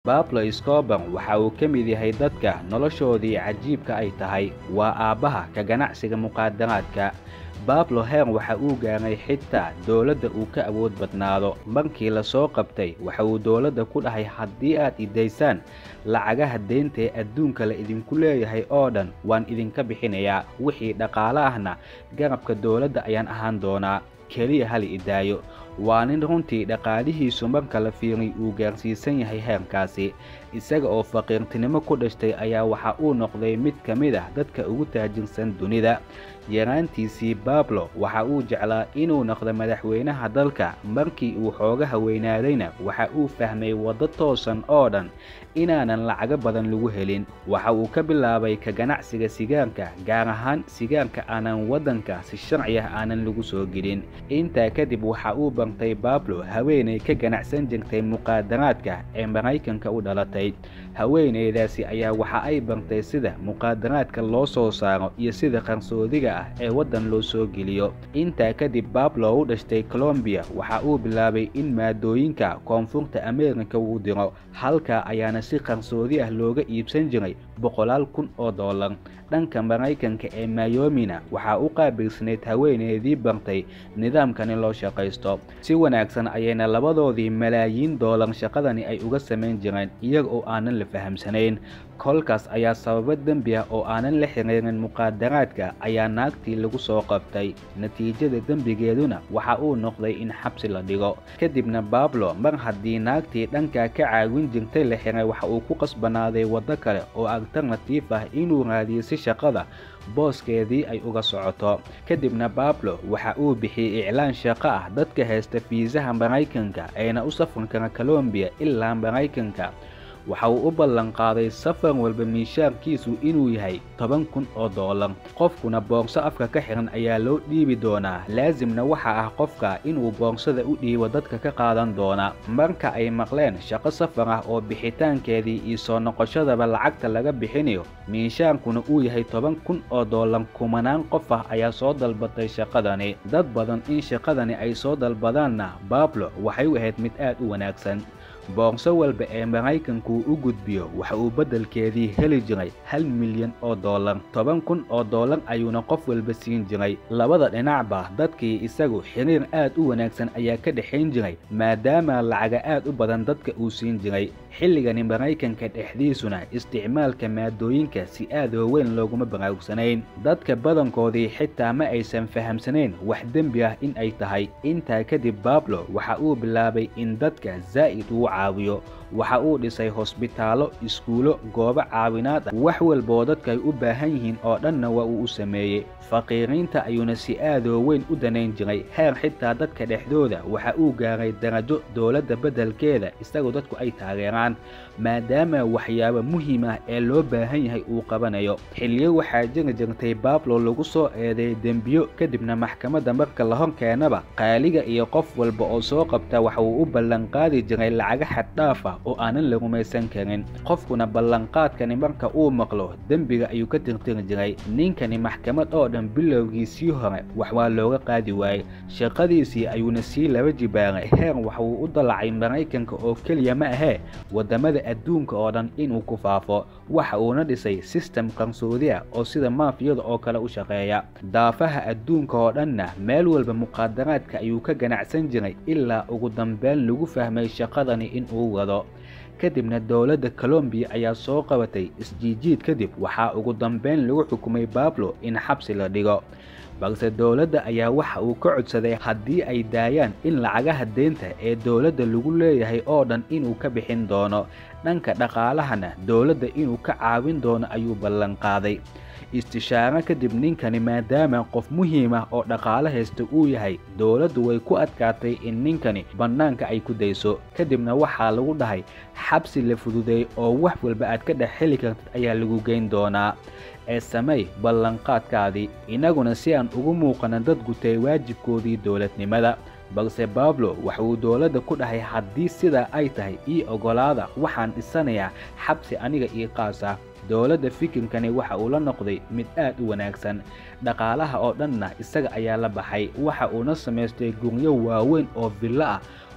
Pablo Escobar waxa uu ka mid yahay dadka noloshoodii cajiibka ay tahay waa aabbaha ka ganacsiga mukhaadaraadka Pablo heer waxa uu gaaray xitaa dowladda uu ka awood badnaado markii la soo qabtay waxa uu dowladda ku dhahay haddii aad i daysaan lacagaha deynta ee adduunka la idinku leeyahay oo dhan waan idinka bixinayaa wixii dhaqaale ahna garabka dowladda ayaan ahaan doonaa keliya hal i daayo waa nin runtii dhaqaalihiisu marka la fiiriy uu gaarsiisan yahay heerkaasi isaga oo faqiirtinimo ku dhashtay ayaa waxa uu noqday mid ka mid ah dadka ugu taajirsan dunida yaraantiisii Pablo waxa uu jeclaa inuu noqdo madaxweynaha dalka markii uu xoogaha weynaadayna waxa uu fahmay waddo toosan oo dhan inaanan lacago badan lagu helin waxa uu ka bilaabay ka ganacsiga sigaarka gaar ahaan sigaarka aanan waddanka si sharci ah aanan lagu soo gelin intaa kadib waxa uu bartay Pablo haweeney ka ganacsan jirtay muqaadaraadka ee Maraykanka u dhalatay haweeneydaasi ayaa waxa ay bartay sida muqaadaraadka loo soo saaro iyo sida qarsoodiga ah ee waddan loo soo geliyo intaa kadib Pablo u dhashtay Colombia waxa uu bilaabay in maadooyinka koonfurta Ameerika uu diro halka ayaana si qarsoodi ah looga iibsan jiray boqolaal kun oo dollar dhanka Maraykanka ee Miami-na waxa u qaabilsanayd haweeneydii bartay nidaamkani loo shaqaysto si wanaagsan ayayna labadoodii malaayiin dollar shaqadani ay uga samayn jireen iyaga oo aanan la fahamsanayn kolkaas ayaa sababo dembi ah oo aanan la xiriirin muqaadaraadka ayaa naagtii lagu soo qabtay natiijada dembigeeduna waxa uu noqday in xabsi la dhigo kadibna Pablo mar haddii naagtii dhanka ka caawin jirtay la xiray waxa uu ku qasbanaaday waddo kale oo alternatiif ah inuu raadiyo si shaqada booskeedii ay uga socoto kadibna Pablo waxa uu bixiyey iclaan shaqo ah dadka haysta fiisaha Maraykanka ayna u safri kara Colombia ilaa Maraykanka waxa uu u ballan qaaday safar walba miishaarkiisu inuu yahay toban kun oo dollar qofkuna boorso afka ka xiran ayaa loo dhiibi doonaa laasimna waxa ah qofka inuu boorsada u dhiibo dadka ka qaadan doona marka ay maqleen shaqo safar ah oo bixitaankeedii iyo soo noqoshadaba lacagta laga bixinayo miishaankuna uu yahay toban kun oo dollar kumanaan qof ah ayaa soo dalbatay shaqadani dad badan in shaqadani ay soo dalbadaanna Pablo waxay u ahayd mid aad u wanaagsan boorso walba ee maraykanku u gudbiyo waxa uu beddelkeedii heli jiray hal milyan oo dollar toban kun oo dollar ayuuna qof walba siin jiray labada dhinacba dadkii isagu xiriir aad u wanaagsan ayaa ka dhexayn jiray maadaama lacaga aad u badan dadka uu siin jiray xilligani maraykanka dhexdiisuna isticmaalka maadooyinka si aad oo weyn looguma baraarugsanayn dadka badankoodii xitaa ma aysan fahamsanayn wax dembi ah in ay tahay intaa kadib Pablo waxa uu bilaabay in dadka zaa'id uu caawiyo waxa uu dhisay hosbitaallo iskuulo goobo caawinaad ah wax walba oo dadka ay u baahan yihiin oo dhanna waa uu u sameeyey faqiiriinta ayuuna si aadoo weyn u danayn jiray heer xitaa dadka dhexdooda waxa uu gaaray darajo dowladda beddelkeeda isagoo dadku ay taageeraan maadaama waxyaabo muhiim ah ee loo baahan yahay uu qabanayo xilliyo waxaa jiri jirtay Pablo lagu soo eedeeyay dembiyo kadibna maxkamadda marka la hor keenaba qaaliga iyo qof walba oo soo qabta waxa uu u ballan qaadi jiray lacaga xad dhaaf ah oo aanan la rumaysan karin qofkuna ballanqaadkani marka uu maqlo dembiga ayuu ka tirtiri jiray ninkani maxkamad oo dhan bilowgiisii hore wax waa looga qaadi waayey shaqadiisii ayuuna sii laba jibaaray heer waxa uu u dalacay maraykanka oo keliya ma ahee waddamada adduunka oo dhan inuu ku faafo waxa uuna dhisay sistem qarsoodi ah oo sida maafiyada oo kale u shaqeeya daafaha adduunka oo dhanna meel walba muqaadaraadka ayuu ka ganacsan jiray ilaa ugu dambeyn lagu fahmay shaqadani in uu wado kadibna dowladda Colombia ayaa soo qabatay isjiijiid kadib waxaa ugu dambeyn lagu xukumay Pablo in xabsi la dhigo balse dowladda ayaa waxa uu ka codsaday haddii ay daayaan in lacagaha deynta ee dowladda lagu leeyahay oo dhan inuu ka bixin doono dhanka dhaqaalahana dowladda inuu ka caawin doono ayuu ballan qaaday istishaaro kadib ninkani maadaama qof muhiim ah oo dhaqaale haysta uu yahay dowladdu way ku adkaatay in ninkani bannaanka ay ku dayso kadibna waxaa lagu dhahay xabsi la fududeey oo wax walba aad ka dhex heli kartid ayaa lagu geyn doonaa ee samey ballanqaadkaadii innaguna si aan ugu muuqana dad gutay waajibkoodii dowladnimada balse Pablo waxa uu dowladda ku dhahay haddii sidaa ay tahay ii oggolaada waxaan dhisanayaa xabsi aniga ii qaas ah dowladda fikirkani waxa uu la noqday mid aad u wanaagsan dhaqaalaha oo dhanna isaga ayaa la baxay waxa uuna samaystay guryo waaweyn oo villo ah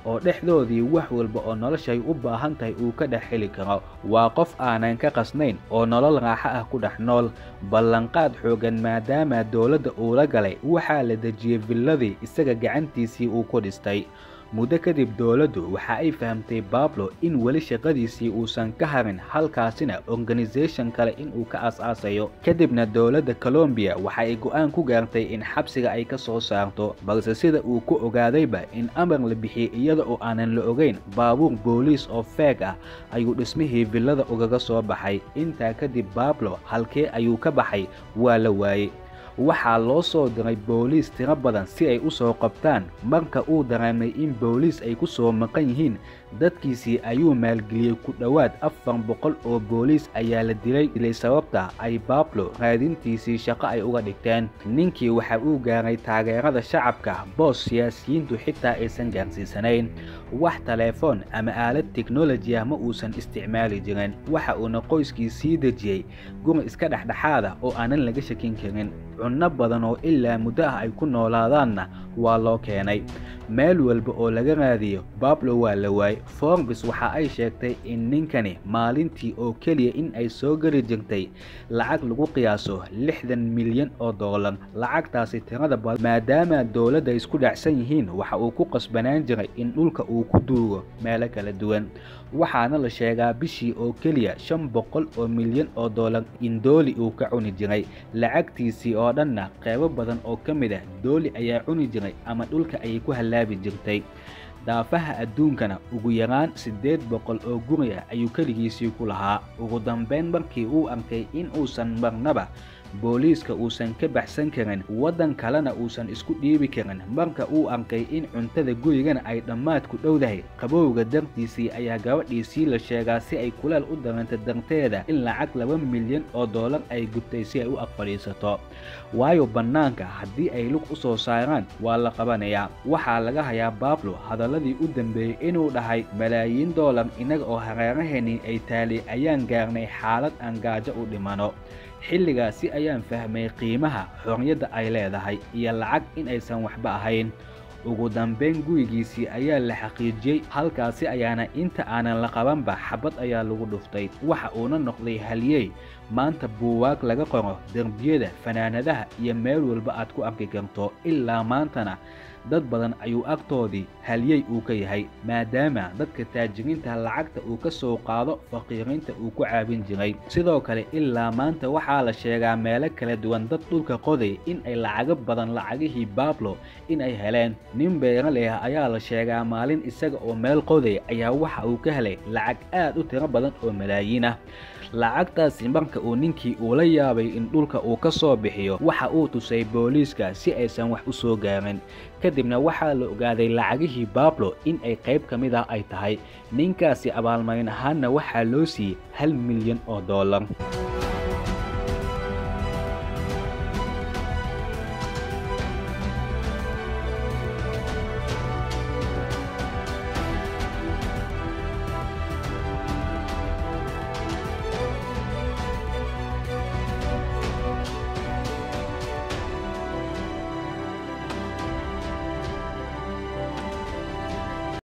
oo dhexdoodii wax walba oo noloshay u baahan tahay uu ka dhex heli karo waa qof aanan ka qasnayn oo nolol raaxo ah ku dhex nool ballanqaad xoogan maadaama dowladda uu la galay waxaa la dejiyey villadii isaga gacantiisii uu ku dhistay muddo kadib dowladdu waxa ay fahamtay bablo in weli shaqadiisii uusan ka harin halkaasina organisation kale inuu ka aas-aasayo kadibna dowladda colombiya waxa ay go'aan ku gaartay in xabsiga ay ka soo saarto balse sida uu ku ogaadayba in amar la bixiyey iyada oo aanan la ogeyn baabuur booliis oo feeg ah ayuu dhismihii villada ugaga soo baxay intaa kadib bablo halkee ayuu ka baxay waa la waayey waxaa loo soo diray booliis tiro badan si ay u soo qabtaan marka uu dareemay in booliis ay ku soo maqan yihiin dadkiisii ayuu maalgeliyey ku dhowaad afar boqol oo booliis ayaa la dilay dilay sababta ay bablo raadintiisii shaqo ay uga dhigteen ninkii waxa uu gaaray taageerada shacabka boos siyaasiyiintu xitaa aysan gaarsiisanayn wax teleefon ama aalad teknoloji ah ma uusan isticmaali jirin waxa uuna qoyskii sii dejiyey guri iska dhexdhexaada oo aanan laga shakin karin cunno badan oo ilaa muddo ah ay ku noolaadaanna waa loo keenay meel walba oo laga raadiyo bablo waa la waayey forbis waxa ay sheegtay in ninkani maalintii oo keliya in ay soo geli jirtay lacag lagu qiyaaso lixdan milyan oo doolar lacagtaasi tirada badan maadaama dowladda isku dhacsan yihiin waxa uu ku qasbanaan jiray in dhulka uu ku duugo meelo kala duwan waxaana la sheegaa bishii oo keliya shan boqol oo milyan oo doolar in dooli uu ka cuni jiray lacagtiisii oo dhanna qeybo badan oo ka mid ah dooli ayaa cuni jiray ama dhulka ayay ku hallaabi jirtay daafaha adduunkana ugu yaraan siddeed boqol oo guri ah ayuu keligiisii ku lahaa ugu dambayn markii uu arkay in uusan marnaba booliiska uusan ka baxsan karin waddan kalena uusan isku dhiibi karin marka uu arkay in cuntada gurigana ay dhammaad ku dhowdahay qabowga dartiisii ayaa gabadhiisii la sheegaa si ay kuleel u daranta darteeda in lacag laba milyan oo doolar ay gubtay si ay u aqfadhiisato waayo bannaanka haddii ay lug u soo saaraan waa la qabanayaa waxaa laga hayaa bablo hadalladii u dambeeyey inuu dhahay malaayiin doolar innaga oo hareeraheennii ay taali ayaan gaarnay xaalad aan gaajo u dhimano xilligaasi ayaan fahmay qiimaha xorriyadda ay leedahay iyo lacag in aysan waxba ahayn ugu dambayn gurigiisii ayaa la xaqiijiyey halkaasi ayaana inta aanan la qabanba xabad ayaa lagu dhuftay waxa uuna noqday haliyey maanta buuwaag laga qoro derbiyada fanaanadaha iyo meel walba aad ku arki karto ilaa maantana dad badan ayuu agtoodii haliyey uu ka yahay maadaama dadka taajiriinta lacagta uu ka soo qaado faqiiriinta uu ku caabin jiray sidoo kale ilaa maanta waxaa la sheegaa meelo kala duwan dad dhulka qoday in ay lacago badan lacagihii bablo in ay heleen nin beeraley ah ayaa la sheegaa maalin isaga oo meel qoday ayaa waxa uu ka helay lacag aad u tiro badan oo malaayiin ah lacagtaasi marka uu ninkii uu la yaabay in dhulka uu ka soo bixiyo waxa uu tusay booliiska si aysan wax u soo gaarin kadibna waxaa la ogaaday lacagihii bablo in ay qayb ka mid ah ay tahay ninkaasi abaalmarin ahaanna waxaa loo siiyey hal milyan oo doolar